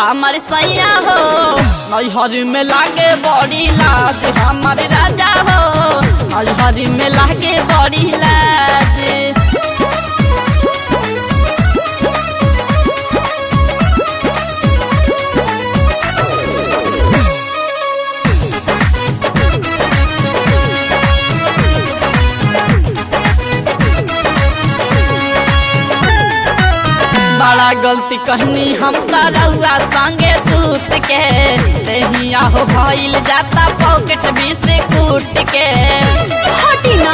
हमारे सैया हो नैहर में लागे बड़ी लाज हमारे राजा हो नैहर में लागे बड़ी लाज बड़ा गलती कहनी हम रउआ संगे सूत के दहिया हो भइल जाता पॉकेट भी से कूट के हटी ना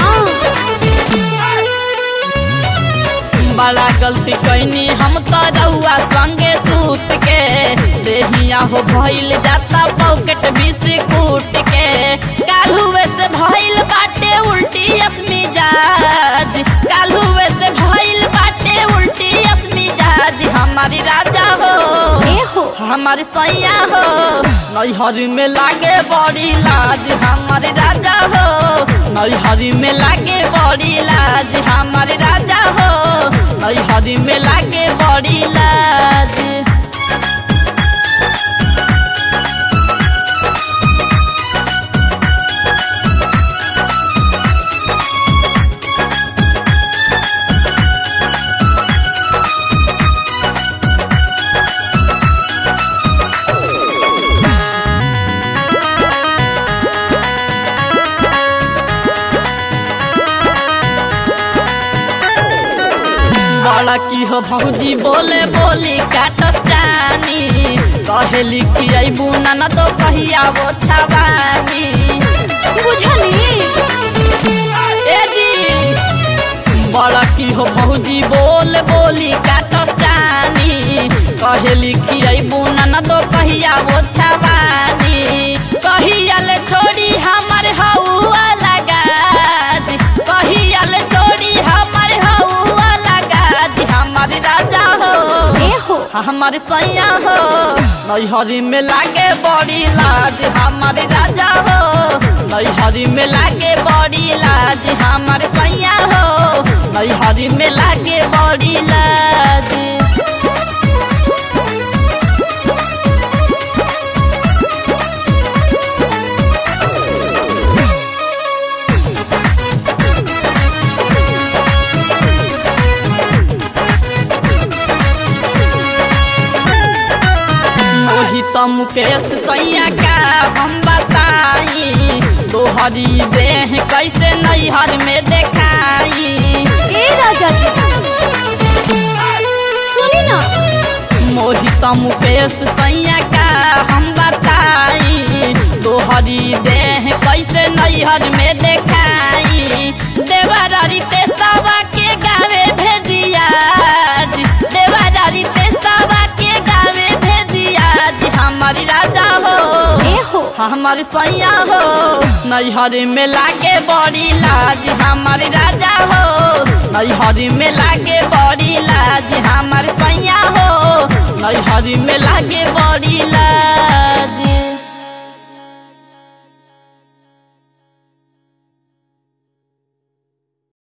बड़ा गलती कहनी हम रउआ संगे सूत के दहिया हो भइल जाता पॉकेट भी से कूट के कालुए से भइल बाटे उल्टी असमी जाज कालुए से भइल बाटे उल्टी असमी जाज हमारी राजा हो ए हो हमारे सैया हो नैहर में लागे बड़ी लाज हमारे राजा हो नैहर में लागे बड़ी लाज हमारे राजा हो नैहर में लागे बड़ी लाज बड़ा की हो भौजी बोले बोली काटस जानी कहेली कि अबू ना तो कहिया वो छवानी बुझली ए जी बड़ा की हो भौजी बोल बोली काटस जानी कहेली कि अबू ना तो कहिया वो छवानी कहिया ले छोड़ी हमारे हौआ लगा दी कहिया ले छोड़ी हमारे हौआ लगा दी हमारे राजा हो ए हो हमारे सैया हो नैहरी में लागे बड़ी लाज हमारे राजा हो नैहरी में लागे बड़ी लाज हमारे सैया हो नैहरी में लागे बड़ी लाज वही तो मुकेश सैया का हम बताई दोहरी देह कैसे नैहर में देखाई ए राजा जी सुनी ना मोहित मुकेश सैया का हम बताई दोहरी देह कैसे नैहर में देखाई देवरारी तेसावा के गावे भेजिया देवरारी तेसावा के गावे भेजिया हमारी राजा हो ए हो हमारे सैया हो नैहर में लागे बड़ी लाज हमारे राजा हो नैहर में लागे बड़ी लाज हमारे सैया हो नैहर में लागे बड़ी लाज